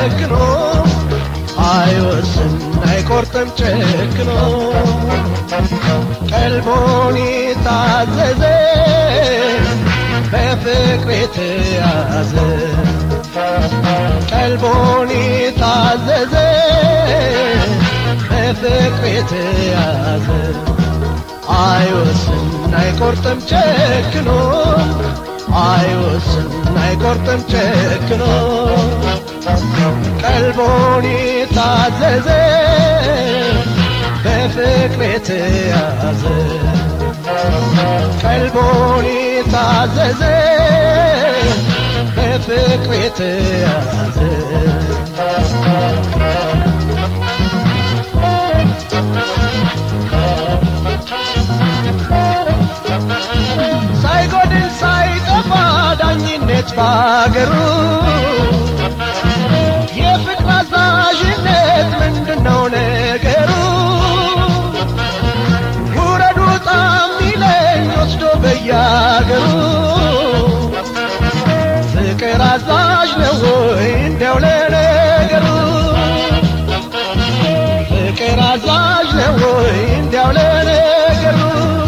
ጨክኖ አይወስን አይቆርጥም ጨክኖ ቀልቦን የታዘዘ በፍቅር የተያዘ ቀልቦን የታዘዘ በፍቅር የተያዘ አይወስን አይቆርጥም ጨክኖ አይወስን አይቆርጥም ጨክኖ ቀልቦን የታዘዘ በፍቅር የተያዘ ቀልቦን የታዘዘ በፍቅር የተያዘ ሳይጎድል ሳይጠፋ ዳኝነት ባገሩ የፍቅር አዛዥነት ምንድነው ነገሩ? ውረዱ ጣም ይለኝ ወስዶ በያገሩ ፍቅር አዛዥ ነው ወይ እንዲያው ለነገሩ? ፍቅር አዛዥ ነው ወይ እንዲያው ለነገሩ?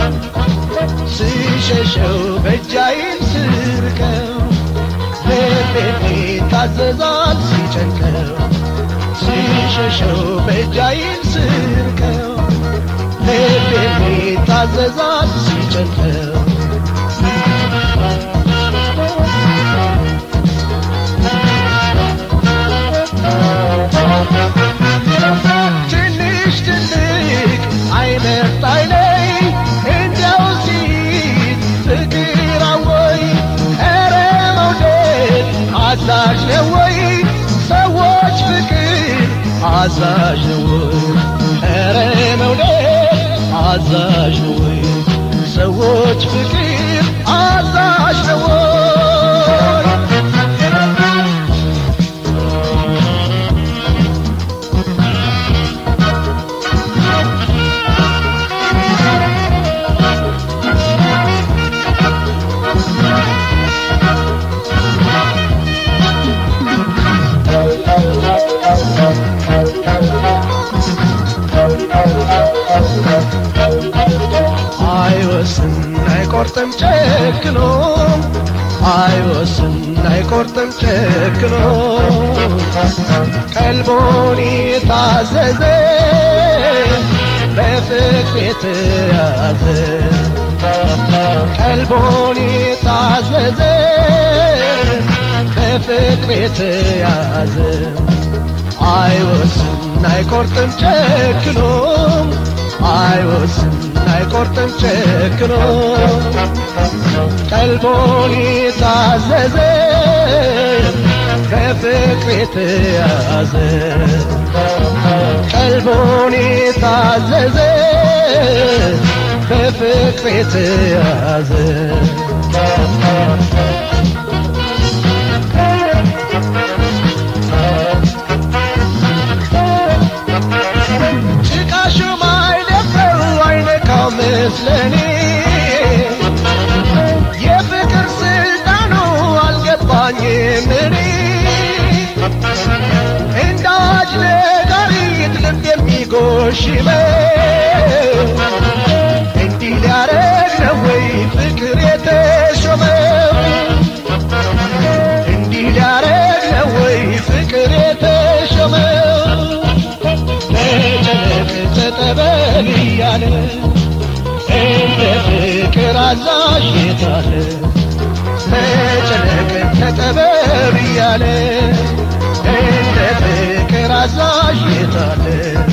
ስሸሸው በእጃይን ስርከው ልቤ ታዘዛል ሲጨንቀው ሲሸሸው በእጃይን ስርከው ልቤ ታዘዛል ሲጨንቀው ትንሽ ትልቅ አይመርጥ አይለይ እንዲያው ሲል ፍቅር አወይ ኧረ መውደድ አዛዥ ነው ወይ ሰዎች ፍቅር አዛዥ ነው ወይ ኧረ መውደድ አዛዥ ነው ወይ ሰዎች ፍቅር አዛዥ ነው ወይ አይወስን አይቆርጥም ጨክኖ አይወስን አይቆርጥም ጨክኖ ቀልቦን የታዘዘ በፍቅር የተያዘ ቀልቦን የታዘዘ በፍቅር የተያዘ አይወስን አይቆርጥም ጨክኖ አይወስን አይቆርጥም ጨክኖ ቀልቦን የታዘዘ በፍቅር የተያዘ ቀልቦን የታዘዘ በፍቅር የተያዘ ጭቃሹ ማይደፍረው አይነካው ምስለኔ የፍቅር ስልጣኑ አልገባኝም እኔ እንደ አዋጅ ነጋሪት ልብ የሚጎሽመው እንዲህ ሊያረግ ነው ወይ ፍቅር የተሾመው እንዲህ ሊያረግ ነው ወይ ፍቅር የተሾመው መጨነቅ ተጠበብ እያለ እንደ ፍቅር አዛዥ የታለ መጨነቅ ተጠበብ እያለ እንደ ፍቅር አዛዥ የታለ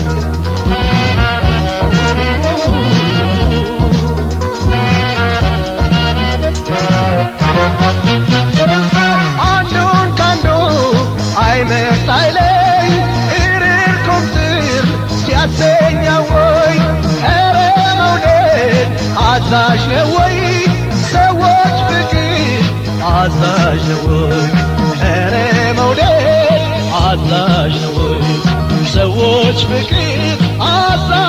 አንዱን ካንዱ አይመርጥ አይለይ እርር ቁምጥር ሲያሰኛ ወይ ኧረ መውደድ አዛዥ ነው ወይ ሰዎች ፍቅር አዛዥ ነው ወይ ኧረ መውደድ አዛዥ ነው ወይ ሰዎች ፍቅር አዛዥ